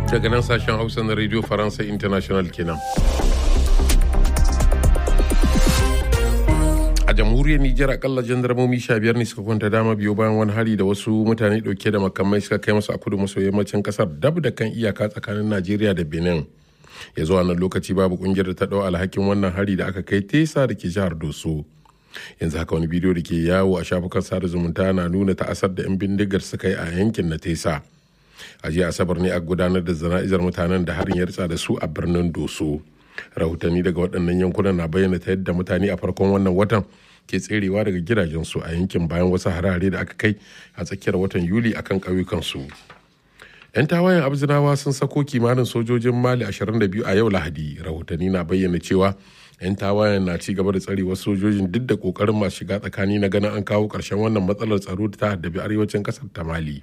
daga nan sashen hausa na radio faransa international kenan a jamhuriyar nijar akalla jandarmomi sha biyar ne suka kwanta dama biyo bayan wani hari da wasu mutane dauke da makamai suka kai masu a kudu maso yammacin kasar dab da kan iyaka tsakanin najeriya da benin ya zuwa nan lokaci babu kungiyar da ta dau alhakin wannan hari da aka kai tesa da ke jihar doso yanzu haka wani bidiyo da ke yawo a shafukan sada zumunta na nuna ta'asar da 'yan bindigar suka yi a yankin na tesa a jiya asabar ne a gudanar da zana'izar mutanen da harin ya ritsa da su a birnin doso rahotanni daga waɗannan yankunan na bayyana ta yadda mutane a farkon wannan watan ke tserewa daga gidajensu a yankin bayan wasu harare da aka kai a tsakiyar watan yuli akan ƙauyukansu 'yan tawayen abzinawa sun sako kimanin sojojin mali 22 a yau lahadi rahotanni na bayyana cewa 'yan tawayen na ci gaba da tsare wasu sojojin duk da kokarin masu shiga tsakani na ganin an kawo ƙarshen wannan matsalar tsaro da ta haddabi arewacin ƙasar ta mali